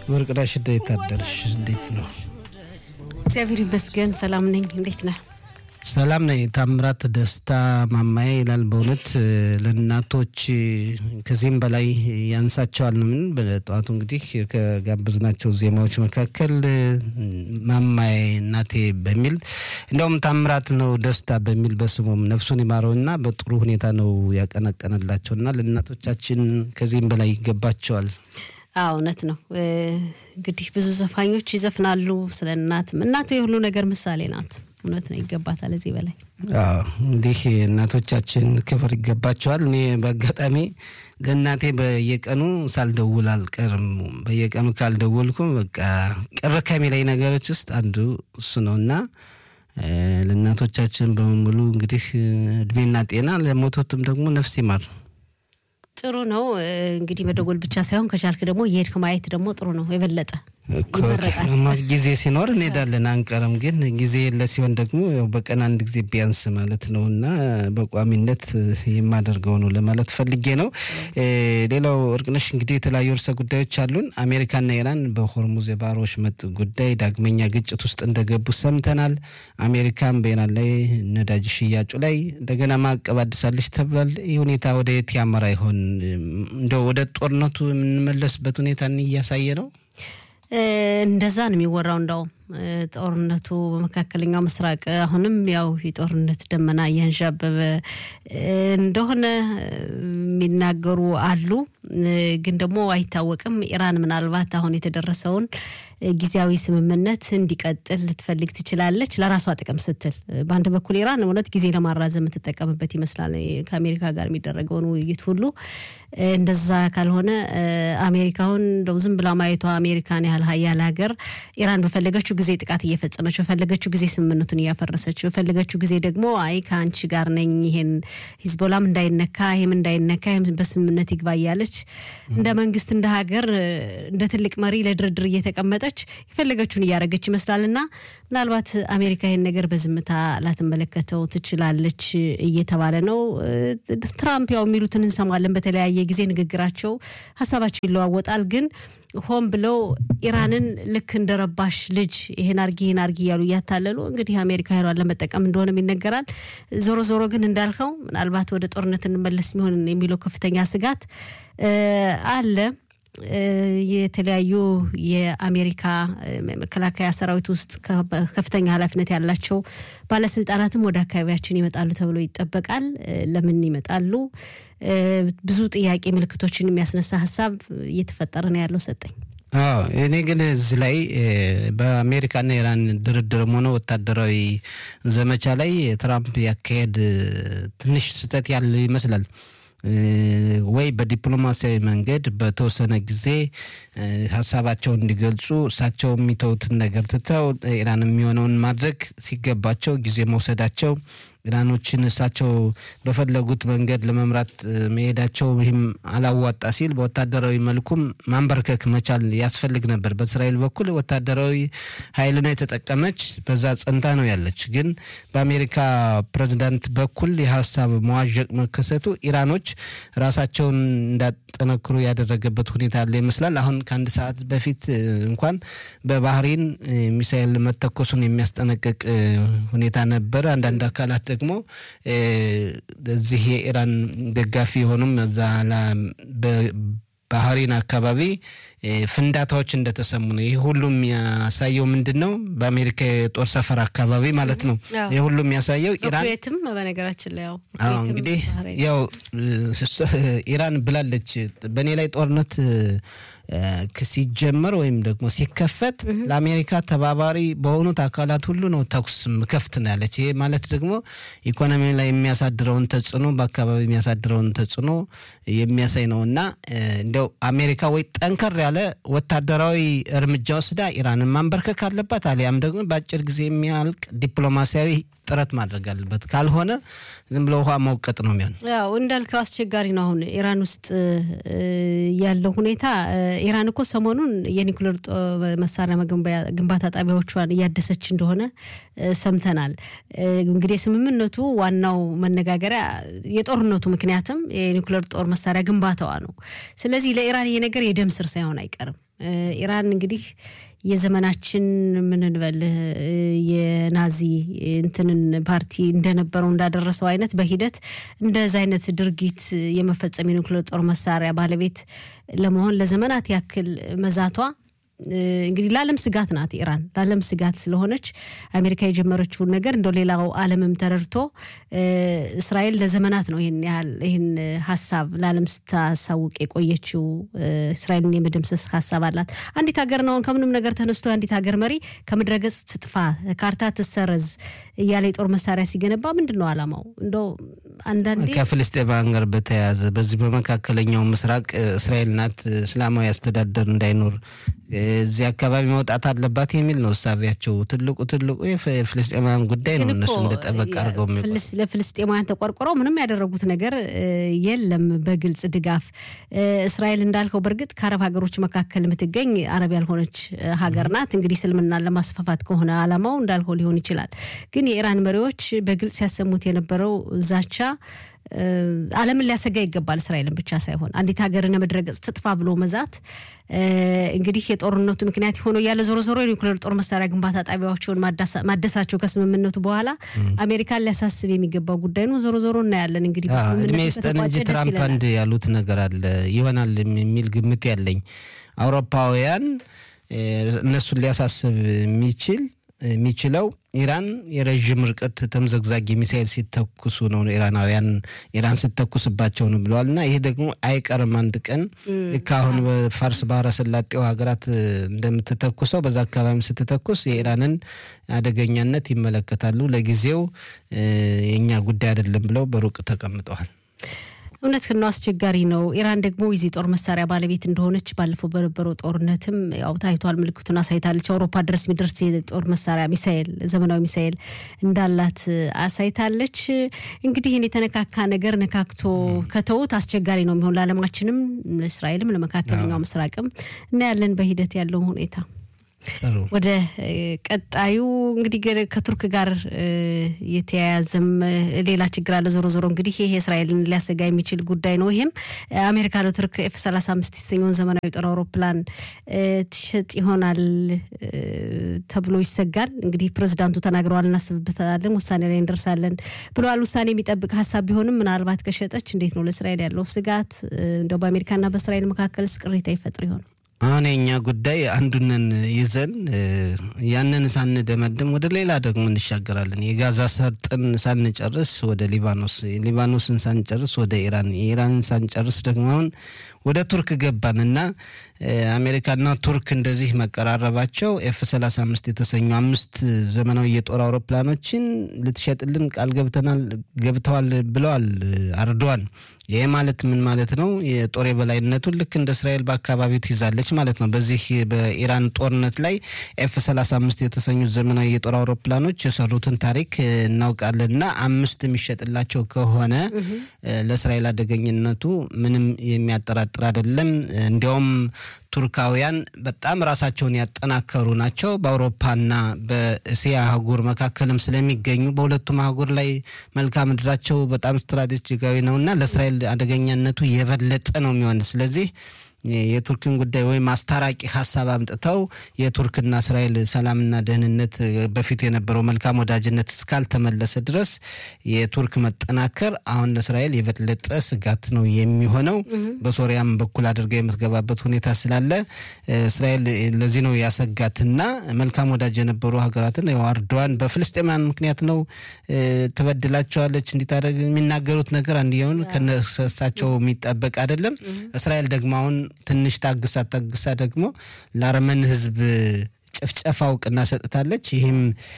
ወርቅነሽ እንዴት አደርሽ? እንዴት ነው? እግዚአብሔር ይመስገን ሰላም ነኝ። እንዴት ነህ? ሰላም ነኝ። ታምራት ደስታ ማማዬ ይላል። በእውነት ለእናቶች ከዚህም በላይ ያንሳቸዋል። ምን በጠዋቱ እንግዲህ ከጋበዝናቸው ዜማዎች መካከል ማማዬ እናቴ በሚል እንዲያውም ታምራት ነው ደስታ በሚል በስሙም ነፍሱን ይማረውና በጥሩ ሁኔታ ነው ያቀነቀነላቸውና ለእናቶቻችን ከዚህም በላይ ይገባቸዋል። አዎ እውነት ነው። እንግዲህ ብዙ ዘፋኞች ይዘፍናሉ ስለ እናትም። እናት የሁሉ ነገር ምሳሌ ናት። እውነት ነው፣ ይገባታል እዚህ በላይ እንዲህ እናቶቻችን ክብር ይገባቸዋል። እኔ በአጋጣሚ ለእናቴ በየቀኑ ሳልደውል አልቀርም። በየቀኑ ካልደወልኩ በቃ ቅር ከሚለኝ ነገሮች ውስጥ አንዱ እሱ ነው እና ለእናቶቻችን በሙሉ እንግዲህ እድሜና ጤና ለሞቶትም ደግሞ ነፍስ ይማር። ጥሩ ነው እንግዲህ መደጎል ብቻ ሳይሆን ከቻልክ ደግሞ የሄድክ ማየት ደግሞ ጥሩ ነው የበለጠ ጊዜ ሲኖር እንሄዳለን አንቀርም። ግን ጊዜ የለ ሲሆን ደግሞ ያው በቀን አንድ ጊዜ ቢያንስ ማለት ነው እና በቋሚነት የማደርገው ነው ለማለት ፈልጌ ነው። ሌላው እርቅነሽ እንግዲህ የተለያዩ ርዕሰ ጉዳዮች አሉን። አሜሪካና ኢራን በሆርሙዝ የባህር ወሽመጥ ጉዳይ ዳግመኛ ግጭት ውስጥ እንደገቡ ሰምተናል። አሜሪካን በኢራን ላይ ነዳጅ ሽያጩ ላይ እንደገና ማዕቀብ አድሳለች ተብሏል። ይህ ሁኔታ ወደ የት ያመራ ይሆን? እንደው ወደ ጦርነቱ የምንመለስበት ሁኔታ እያሳየ ነው። እንደዛ ነው የሚወራው። እንዳውም ጦርነቱ በመካከለኛው ምስራቅ አሁንም ያው የጦርነት ደመና እያንዣበበ እንደሆነ የሚናገሩ አሉ። ግን ደግሞ አይታወቅም። ኢራን ምናልባት አሁን የተደረሰውን ጊዜያዊ ስምምነት እንዲቀጥል ልትፈልግ ትችላለች፣ ለራሷ ጥቅም ስትል። በአንድ በኩል ኢራን እውነት ጊዜ ለማራዘም የምትጠቀምበት ይመስላል ከአሜሪካ ጋር የሚደረገውን ውይይት ሁሉ። እንደዛ ካልሆነ አሜሪካውን እንደው ዝም ብላ ማየቷ አሜሪካን ያህል ሀያል ሀገር ኢራን በፈለገችው ጊዜ ጥቃት እየፈጸመች በፈለገችው ጊዜ ስምምነቱን እያፈረሰች በፈለገችው ጊዜ ደግሞ አይ ከአንቺ ጋር ነኝ ይሄን ሂዝቦላም እንዳይነካ ይሄም እንዳይነካ ይሄም በስምምነት ይግባ እያለች እንደ መንግስት እንደ ሀገር እንደ ትልቅ መሪ ለድርድር እየተቀመጠች የፈለገችውን እያደረገች ይመስላልና ምናልባት አሜሪካ ይሄን ነገር በዝምታ ላትመለከተው ትችላለች እየተባለ ነው። ትራምፕ ያው የሚሉትን እንሰማለን። በተለያየ ጊዜ ንግግራቸው ሀሳባቸው ይለዋወጣል ግን ሆን ብለው ኢራንን ልክ እንደ ረባሽ ልጅ ይሄን አርጊ ይሄን አርጊ እያሉ እያታለሉ እንግዲህ አሜሪካ ኃይሏን ለመጠቀም እንደሆነም ይነገራል። ዞሮ ዞሮ ግን እንዳልከው ምናልባት ወደ ጦርነት እንመለስ የሚሆን የሚለው ከፍተኛ ስጋት አለ። የተለያዩ የአሜሪካ መከላከያ ሰራዊት ውስጥ ከፍተኛ ኃላፊነት ያላቸው ባለስልጣናትም ወደ አካባቢያችን ይመጣሉ ተብሎ ይጠበቃል። ለምን ይመጣሉ? ብዙ ጥያቄ ምልክቶችን የሚያስነሳ ሀሳብ እየተፈጠረ ነው ያለው። ሰጠኝ አዎ እኔ ግን እዚህ ላይ በአሜሪካና ኢራን ድርድርም ሆነ ወታደራዊ ዘመቻ ላይ ትራምፕ ያካሄድ ትንሽ ስህተት ያለ ይመስላል። ወይ በዲፕሎማሲያዊ መንገድ በተወሰነ ጊዜ ሀሳባቸውን እንዲገልጹ እሳቸው የሚተውትን ነገር ትተው ኢራን የሚሆነውን ማድረግ ሲገባቸው ጊዜ መውሰዳቸው ኢራኖችን እሳቸው በፈለጉት መንገድ ለመምራት መሄዳቸው ይህም አላዋጣ ሲል በወታደራዊ መልኩም ማንበርከክ መቻል ያስፈልግ ነበር። በእስራኤል በኩል ወታደራዊ ኃይል ነው የተጠቀመች፣ በዛ ጸንታ ነው ያለች። ግን በአሜሪካ ፕሬዚዳንት በኩል የሀሳብ መዋዠቅ መከሰቱ ኢራኖች ራሳቸውን እንዳጠነክሩ ያደረገበት ሁኔታ አለ ይመስላል። አሁን ከአንድ ሰዓት በፊት እንኳን በባህሬን ሚሳኤል መተኮሱን የሚያስጠነቅቅ ሁኔታ ነበር። አንዳንድ አካላት ደግሞ እዚህ የኢራን ደጋፊ የሆኑም እዛ ባህሬን አካባቢ ፍንዳታዎች እንደተሰሙ ነው። ይህ ሁሉ የሚያሳየው ምንድን ነው? በአሜሪካ የጦር ሰፈር አካባቢ ማለት ነው። ይህ ሁሉ የሚያሳየው ኢራን ኩዌትም በነገራችን ላይ ያው እንግዲህ ያው ኢራን ብላለች በእኔ ላይ ጦርነት ሲጀመር ወይም ደግሞ ሲከፈት ለአሜሪካ ተባባሪ በሆኑት አካላት ሁሉ ነው ተኩስ ምከፍት ነው ያለች። ይሄ ማለት ደግሞ ኢኮኖሚ ላይ የሚያሳድረውን ተጽዕኖ በአካባቢ የሚያሳድረውን ተጽዕኖ የሚያሳይ ነው እና እንዲያው አሜሪካ ወይ ጠንከር ያለ ወታደራዊ እርምጃ ወስዳ ኢራንን ማንበርከክ አለባት፣ አሊያም ደግሞ በአጭር ጊዜ የሚያልቅ ዲፕሎማሲያዊ ጥረት ማድረግ አለበት። ካልሆነ ዝም ብሎ ውሃ መውቀጥ ነው የሚሆን። ያው እንዳልከው አስቸጋሪ ነው። አሁን ኢራን ውስጥ ያለው ሁኔታ ኢራን እኮ ሰሞኑን የኒኩሌር መሳሪያ ግንባታ ጣቢያዎቿን እያደሰች እንደሆነ ሰምተናል። እንግዲህ ስምምነቱ ዋናው መነጋገሪያ የጦርነቱ ምክንያትም የኒኩሌር ጦር መሳሪያ ግንባታዋ ነው። ስለዚህ ስለዚህ ለኢራን ይሄ ነገር የደም ስር ሳይሆን አይቀርም። ኢራን እንግዲህ የዘመናችን ምን እንበል የናዚ እንትንን ፓርቲ እንደነበረው እንዳደረሰው አይነት በሂደት እንደዚ አይነት ድርጊት የመፈጸም የኒውክሌር ጦር መሳሪያ ባለቤት ለመሆን ለዘመናት ያክል መዛቷ እንግዲህ ለዓለም ስጋት ናት። ኢራን ለዓለም ስጋት ስለሆነች አሜሪካ የጀመረችውን ነገር እንደው ሌላው ዓለምም ተረድቶ እስራኤል ለዘመናት ነው ይህን ያህል ይህን ሀሳብ ለዓለም ስታሳውቅ የቆየችው። እስራኤልን የመደምሰስ ሀሳብ አላት። አንዲት ሀገር ነው ከምንም ነገር ተነስቶ አንዲት ሀገር መሪ ከምድረገጽ ትጥፋ፣ ካርታ ትሰረዝ እያለ የጦር መሳሪያ ሲገነባ ምንድን ነው ዓላማው? እንደው አንዳንዴ ከፍልስጤማውያን ጋር በተያያዘ በዚህ በመካከለኛው ምስራቅ እስራኤል ናት እስላማዊ አስተዳደር እንዳይኖር እዚህ አካባቢ መውጣት አለባት የሚል ነው እሳቢያቸው። ትልቁ ትልቁ የፍልስጤማውያን ጉዳይ ነው። እነሱ እንደ ጠበቅ አድርገው ለፍልስጤማውያን ተቆርቆረው ምንም ያደረጉት ነገር የለም በግልጽ ድጋፍ። እስራኤል እንዳልከው በእርግጥ ከአረብ ሀገሮች መካከል የምትገኝ አረብ ያልሆነች ሀገር ናት። እንግዲህ እስልምናን ለማስፋፋት ከሆነ ዓላማው እንዳልከው ሊሆን ይችላል። ግን የኢራን መሪዎች በግልጽ ያሰሙት የነበረው ዛቻ ዓለምን ሊያሰጋ ይገባል። እስራኤልን ብቻ ሳይሆን አንዲት ሀገርን መድረገጽ ትጥፋ ብሎ መዛት እንግዲህ የጦርነቱ ምክንያት የሆነው እያለ ዞሮ ዞሮ የኒውክሌር ጦር መሳሪያ ግንባታ ጣቢያዎችን ማደሳቸው ከስምምነቱ በኋላ አሜሪካን ሊያሳስብ የሚገባው ጉዳይ ነው። ዞሮ ዞሮ እናያለን። እንግዲህ እድሜ ይስጠን እንጂ ትራምፕ አንድ ያሉት ነገር አለ ይሆናል የሚል ግምት ያለኝ አውሮፓውያን እነሱን ሊያሳስብ የሚችል የሚችለው ኢራን የረዥም ርቀት ተምዘግዛጊ ሚሳይል ሲተኩሱ ነው። ኢራናውያን ኢራን ስተኩስባቸው ነው ብለዋል። እና ይሄ ደግሞ አይቀርም አንድ ቀን ልክ አሁን በፋርስ ባህረ ሰላጤው ሀገራት እንደምትተኩሰው በዛ አካባቢ ስትተኩስ የኢራንን አደገኛነት ይመለከታሉ። ለጊዜው የእኛ ጉዳይ አይደለም ብለው በሩቅ ተቀምጠዋል። እውነት ነው፣ አስቸጋሪ ነው። ኢራን ደግሞ የዚህ ጦር መሳሪያ ባለቤት እንደሆነች ባለፈው በነበረው ጦርነትም ያው ታይቷል። ምልክቱን አሳይታለች። አውሮፓ ድረስ የሚደርስ የጦር መሳሪያ ሚሳኤል፣ ዘመናዊ ሚሳኤል እንዳላት አሳይታለች። እንግዲህ ይህን የተነካካ ነገር ነካክቶ ከተውት አስቸጋሪ ነው የሚሆን ለዓለማችንም፣ ለእስራኤልም፣ ለመካከለኛው ምስራቅም እናያለን በሂደት ያለውን ሁኔታ ወደ ቀጣዩ እንግዲህ ከቱርክ ጋር የተያያዘም ሌላ ችግር አለ። ዞሮ ዞሮ እንግዲህ ይሄ እስራኤልን ሊያሰጋ የሚችል ጉዳይ ነው። ይህም አሜሪካ ለቱርክ ኤፍ 35 የተሰኘውን ዘመናዊ ጦር አውሮፕላን ትሸጥ ይሆናል ተብሎ ይሰጋል። እንግዲህ ፕሬዚዳንቱ ተናግረዋል፣ እናስብበታለን፣ ውሳኔ ላይ እንደርሳለን ብለዋል። ውሳኔ የሚጠብቅ ሀሳብ ቢሆንም ምናልባት ከሸጠች እንዴት ነው ለእስራኤል ያለው ስጋት? እንደው በአሜሪካና በእስራኤል መካከልስ ቅሬታ ይፈጥር ይሆን? አሁን የኛ ጉዳይ አንዱንን ይዘን ያንን ሳንደመድም ወደ ሌላ ደግሞ እንሻገራለን። የጋዛ ሰርጥን ሳንጨርስ ወደ ሊባኖስ፣ ሊባኖስን ሳንጨርስ ወደ ኢራን፣ የኢራንን ሳንጨርስ ደግሞ አሁን ወደ ቱርክ ገባን እና አሜሪካና ቱርክ እንደዚህ መቀራረባቸው ኤፍ 35 የተሰኙ አምስት ዘመናዊ የጦር አውሮፕላኖችን ልትሸጥልን ቃል ገብተናል ገብተዋል ብለዋል አርዶዋን። ይህ ማለት ምን ማለት ነው? የጦር የበላይነቱን ልክ እንደ እስራኤል በአካባቢው ትይዛለች ማለት ነው። በዚህ በኢራን ጦርነት ላይ ኤፍ 35 የተሰኙት ዘመናዊ የጦር አውሮፕላኖች የሰሩትን ታሪክ እናውቃለን እና አምስት የሚሸጥላቸው ከሆነ ለእስራኤል አደገኝነቱ ምንም የሚያጠራጥር አይደለም። እንዲያውም ቱርካውያን በጣም ራሳቸውን ያጠናከሩ ናቸው። በአውሮፓና በእስያ አህጉር መካከልም ስለሚገኙ በሁለቱም አህጉር ላይ መልክዓ ምድራቸው በጣም ስትራቴጂካዊ ነውና ለእስራኤል አደገኛነቱ የበለጠ ነው የሚሆን ስለዚህ የቱርክን ጉዳይ ወይም አስታራቂ ሀሳብ አምጥተው የቱርክና እስራኤል ሰላምና ደህንነት በፊት የነበረው መልካም ወዳጅነት እስካልተመለሰ ድረስ የቱርክ መጠናከር አሁን ለእስራኤል የበለጠ ስጋት ነው የሚሆነው። በሶሪያም በኩል አድርጋ የምትገባበት ሁኔታ ስላለ እስራኤል ለዚህ ነው ያሰጋትና መልካም ወዳጅ የነበሩ ሀገራትን አርዶዋን በፍልስጤማን ምክንያት ነው ትበድላቸዋለች እንዲታደርግ የሚናገሩት ነገር አንድየውን ከነሳቸው የሚጠበቅ አይደለም። እስራኤል ደግሞ አሁን ትንሽ ታግሳ ታግሳ ደግሞ ለአርመን ሕዝብ ጭፍጨፋ እውቅና ሰጥታለች። ይህም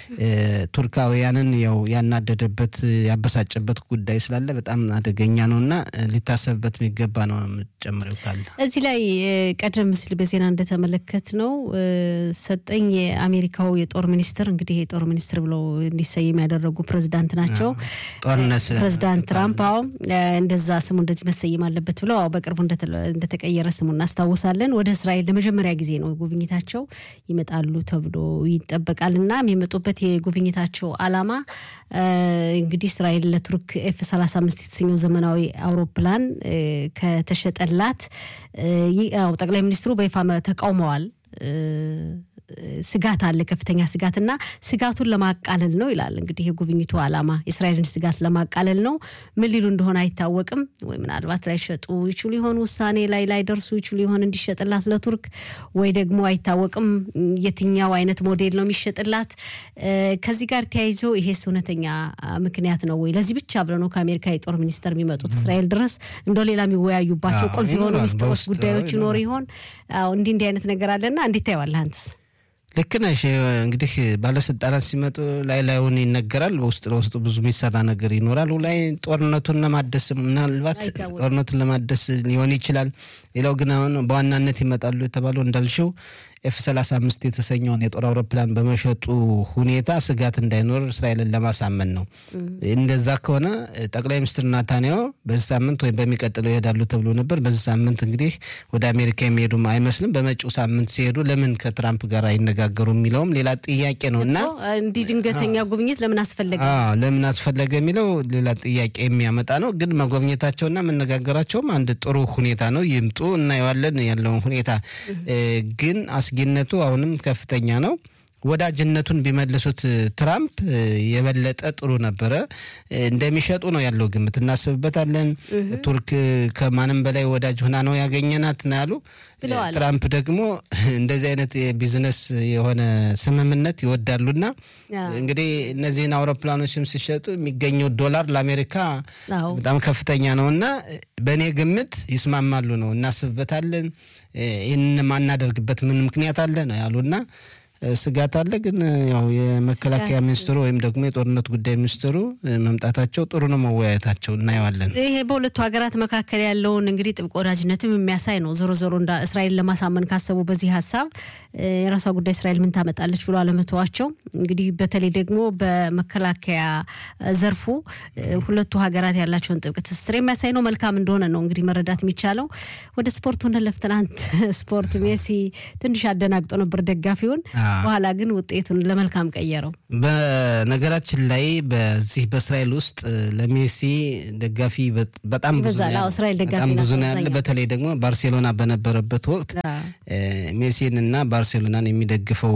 ቱርካውያንን ያው ያናደደበት ያበሳጨበት ጉዳይ ስላለ በጣም አደገኛ ነው እና ሊታሰብበት የሚገባ ነው። የምጨምረው ካለ እዚህ ላይ ቀደም ሲል በዜና እንደተመለከት ነው ሰጠኝ የአሜሪካው የጦር ሚኒስትር እንግዲህ የጦር ሚኒስትር ብለው እንዲሰየም ያደረጉ ፕሬዚዳንት ናቸው። ጦርነት ፕሬዚዳንት ትራምፕ አዎ እንደዛ ስሙ እንደዚህ መሰየም አለበት ብለው አዎ በቅርቡ እንደተቀየረ ስሙ እናስታውሳለን። ወደ እስራኤል ለመጀመሪያ ጊዜ ነው ጉብኝታቸው ይመጣሉ ይመጣሉ ተብሎ ይጠበቃል እና የሚመጡበት የጉብኝታቸው ዓላማ እንግዲህ እስራኤል ለቱርክ ኤፍ 35 የተሰኘው ዘመናዊ አውሮፕላን ከተሸጠላት ጠቅላይ ሚኒስትሩ በይፋ ተቃውመዋል። ስጋት አለ፣ ከፍተኛ ስጋት እና ስጋቱን ለማቃለል ነው ይላል። እንግዲህ የጉብኝቱ ዓላማ የእስራኤልን ስጋት ለማቃለል ነው። ምን ሊሉ እንደሆነ አይታወቅም። ወይ ምናልባት ላይሸጡ ይችሉ ይሆን፣ ውሳኔ ላይ ላይደርሱ ይችሉ ይሆን እንዲሸጥላት ለቱርክ ወይ ደግሞ አይታወቅም የትኛው አይነት ሞዴል ነው የሚሸጥላት። ከዚህ ጋር ተያይዞ ይሄስ እውነተኛ ምክንያት ነው ወይ? ለዚህ ብቻ ብለው ነው ከአሜሪካ የጦር ሚኒስተር የሚመጡት እስራኤል ድረስ እንደው ሌላ የሚወያዩባቸው ቁልፍ የሆኑ ሚስጥሮች ጉዳዮች ይኖሩ ይሆን? እንዲህ እንዲህ አይነት ነገር አለና እንዴት ታየዋለህ አንተስ? ልክ ነሽ። እንግዲህ ባለስልጣናት ሲመጡ ላይ ላዩን ይነገራል። በውስጥ ለውስጡ ብዙ የሚሰራ ነገር ይኖራል። ላይ ጦርነቱን ለማደስ ምናልባት ጦርነቱን ለማደስ ሊሆን ይችላል። ሌላው ግን አሁን በዋናነት ይመጣሉ የተባለው እንዳልሽው ኤፍ 35 የተሰኘውን የጦር አውሮፕላን በመሸጡ ሁኔታ ስጋት እንዳይኖር እስራኤልን ለማሳመን ነው። እንደዛ ከሆነ ጠቅላይ ሚኒስትር ናታንያሁ በዚህ ሳምንት ወይም በሚቀጥለው ይሄዳሉ ተብሎ ነበር። በዚህ ሳምንት እንግዲህ ወደ አሜሪካ የሚሄዱም አይመስልም። በመጪው ሳምንት ሲሄዱ ለምን ከትራምፕ ጋር አይነጋገሩ የሚለውም ሌላ ጥያቄ ነው እና እንዲህ ድንገተኛ ጉብኝት ለምን አስፈለገ ለምን አስፈለገ የሚለው ሌላ ጥያቄ የሚያመጣ ነው። ግን መጎብኘታቸውና መነጋገራቸውም አንድ ጥሩ ሁኔታ ነው። ይምጡ፣ እናየዋለን ያለውን ሁኔታ ግን አስጊነቱ አሁንም ከፍተኛ ነው። ወዳጅነቱን ቢመልሱት ትራምፕ የበለጠ ጥሩ ነበረ። እንደሚሸጡ ነው ያለው ግምት፣ እናስብበታለን። ቱርክ ከማንም በላይ ወዳጅ ሆና ነው ያገኘናት ነው ያሉ። ትራምፕ ደግሞ እንደዚህ አይነት የቢዝነስ የሆነ ስምምነት ይወዳሉና እንግዲህ እነዚህን አውሮፕላኖችም ሲሸጡ የሚገኘው ዶላር ለአሜሪካ በጣም ከፍተኛ ነው እና በእኔ ግምት ይስማማሉ ነው። እናስብበታለን። ይህን ማናደርግበት ምን ምክንያት አለ ነው ያሉና ስጋት አለ። ግን ያው የመከላከያ ሚኒስትሩ ወይም ደግሞ የጦርነት ጉዳይ ሚኒስትሩ መምጣታቸው ጥሩ ነው። መወያየታቸው እናየዋለን። ይሄ በሁለቱ ሀገራት መካከል ያለውን እንግዲህ ጥብቅ ወዳጅነትም የሚያሳይ ነው። ዞሮ ዞሮ እንዳ እስራኤል ለማሳመን ካሰቡ በዚህ ሀሳብ የራሷ ጉዳይ እስራኤል ምን ታመጣለች ብሎ አለመተዋቸው እንግዲህ በተለይ ደግሞ በመከላከያ ዘርፉ ሁለቱ ሀገራት ያላቸውን ጥብቅ ትስስር የሚያሳይ ነው። መልካም እንደሆነ ነው እንግዲህ መረዳት የሚቻለው። ወደ ስፖርቱ እንለፍ። ትናንት ስፖርት ሜሲ ትንሽ አደናግጦ ነበር ደጋፊውን በኋላ ግን ውጤቱን ለመልካም ቀየረው። በነገራችን ላይ በዚህ በእስራኤል ውስጥ ለሜሲ ደጋፊ በጣም ብዙ በጣም ብዙ ነው ያለ። በተለይ ደግሞ ባርሴሎና በነበረበት ወቅት ሜሲን እና ባርሴሎናን የሚደግፈው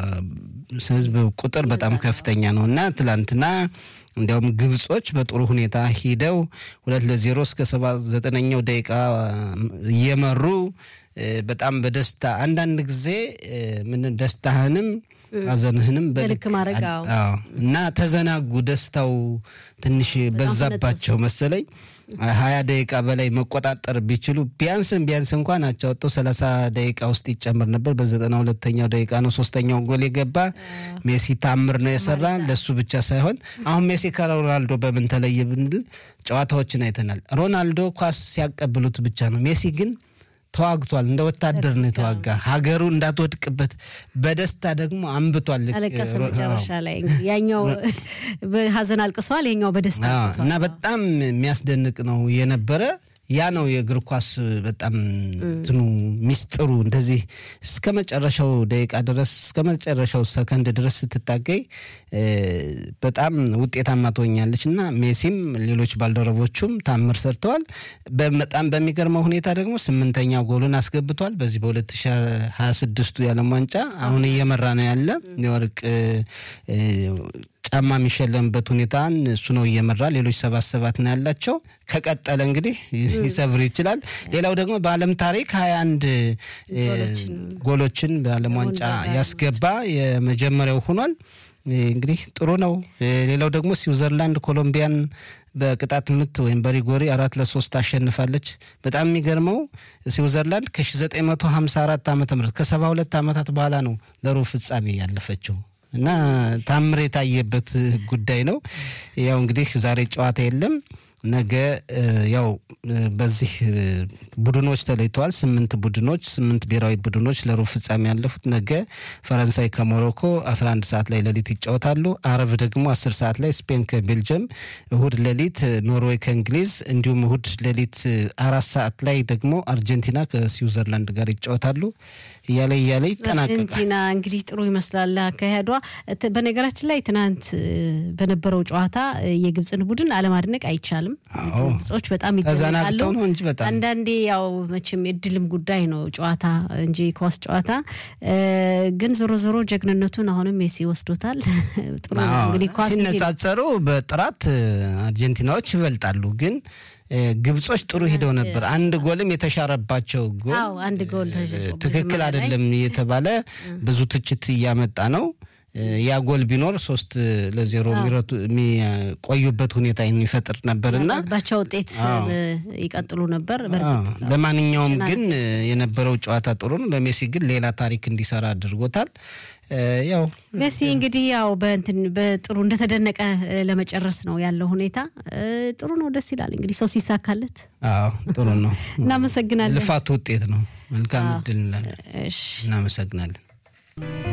ሕዝብ ቁጥር በጣም ከፍተኛ ነው እና ትላንትና እንዲያውም ግብጾች በጥሩ ሁኔታ ሂደው ሁለት ለዜሮ እስከ ሰባ ዘጠነኛው ደቂቃ እየመሩ በጣም በደስታ አንዳንድ ጊዜ ምን ደስታህንም ሐዘንህንም በልክ ማድረግ እና ተዘናጉ። ደስታው ትንሽ በዛባቸው መሰለኝ። ሀያ ደቂቃ በላይ መቆጣጠር ቢችሉ ቢያንስም ቢያንስ እንኳን አቻ ወጥተው ሰላሳ ደቂቃ ውስጥ ይጨምር ነበር። በዘጠና ሁለተኛው ደቂቃ ነው ሶስተኛው ጎል የገባ። ሜሲ ታምር ነው የሰራ። ለሱ ብቻ ሳይሆን አሁን ሜሲ ከሮናልዶ በምን ተለየ ብንል ጨዋታዎችን አይተናል። ሮናልዶ ኳስ ሲያቀብሉት ብቻ ነው። ሜሲ ግን ተዋግቷል። እንደ ወታደር ነው የተዋጋ ሀገሩ እንዳትወድቅበት በደስታ ደግሞ አንብቷል። አለቀሰ መጨረሻ ላይ ያኛው ሀዘን አልቅሷል፣ ይኛው በደስታ አልቅሷል እና በጣም የሚያስደንቅ ነው የነበረ ያ ነው የእግር ኳስ በጣም እንትኑ ሚስጥሩ። እንደዚህ እስከ መጨረሻው ደቂቃ ድረስ እስከ መጨረሻው ሰከንድ ድረስ ስትታገይ በጣም ውጤታማ ትሆኛለች እና ሜሲም ሌሎች ባልደረቦቹም ታምር ሰርተዋል። በጣም በሚገርመው ሁኔታ ደግሞ ስምንተኛ ጎሉን አስገብቷል። በዚህ በ2026ቱ የዓለም ዋንጫ አሁን እየመራ ነው ያለ የወርቅ ጫማ የሚሸለምበት ሁኔታን እሱ ነው እየመራ። ሌሎች ሰባት ሰባት ነው ያላቸው። ከቀጠለ እንግዲህ ሊሰብር ይችላል። ሌላው ደግሞ በዓለም ታሪክ ሀያ አንድ ጎሎችን በዓለም ዋንጫ ያስገባ የመጀመሪያው ሆኗል። እንግዲህ ጥሩ ነው። ሌላው ደግሞ ስዊዘርላንድ ኮሎምቢያን በቅጣት ምት ወይም በሪጎሪ አራት ለሶስት አሸንፋለች። በጣም የሚገርመው ስዊዘርላንድ ከ1954 ዓ ም ከ72 ዓመታት በኋላ ነው ለሩብ ፍጻሜ ያለፈችው እና ታምር የታየበት ጉዳይ ነው። ያው እንግዲህ ዛሬ ጨዋታ የለም። ነገ ያው በዚህ ቡድኖች ተለይተዋል። ስምንት ቡድኖች ስምንት ብሔራዊ ቡድኖች ለሩብ ፍጻሜ ያለፉት ነገ ፈረንሳይ ከሞሮኮ 11 ሰዓት ላይ ሌሊት ይጫወታሉ። አረብ ደግሞ 10 ሰዓት ላይ ስፔን ከቤልጅየም፣ እሁድ ሌሊት ኖርዌይ ከእንግሊዝ እንዲሁም እሁድ ሌሊት አራት ሰዓት ላይ ደግሞ አርጀንቲና ከስዊዘርላንድ ጋር ይጫወታሉ። እያለ እያለ ይጠናቀቃል። አርጀንቲና እንግዲህ ጥሩ ይመስላል አካሄዷ። በነገራችን ላይ ትናንት በነበረው ጨዋታ የግብፅን ቡድን አለማድነቅ አይቻልም። ግብጾች በጣም ይደነቃሉ። ነው እንጂ በጣም አንዳንዴ ያው መቼም የድልም ጉዳይ ነው ጨዋታ እንጂ ኳስ ጨዋታ ግን ዞሮ ዞሮ ጀግንነቱን አሁንም ሜሲ ወስዶታል። ጥሩ ነው እንግዲህ ኳስ ሲነጻጸሩ በጥራት አርጀንቲናዎች ይበልጣሉ ግን ግብጾች ጥሩ ሂደው ነበር። አንድ ጎልም የተሻረባቸው ጎል አንድ ጎል ትክክል አይደለም እየተባለ ብዙ ትችት እያመጣ ነው። ያ ጎል ቢኖር ሶስት ለዜሮ የሚቆዩበት ሁኔታ የሚፈጥር ነበር እና ባቻ ውጤት ይቀጥሉ ነበር። ለማንኛውም ግን የነበረው ጨዋታ ጥሩ ነው። ለሜሲ ግን ሌላ ታሪክ እንዲሰራ አድርጎታል። ያው ሜሲ እንግዲህ ያው በእንትን በጥሩ እንደተደነቀ ለመጨረስ ነው ያለው ሁኔታ ጥሩ ነው። ደስ ይላል እንግዲህ ሰው ሲሳካለት። አዎ ጥሩ ነው። እናመሰግናለን። ልፋቱ ውጤት ነው። መልካም እድል እንላለን። እናመሰግናለን።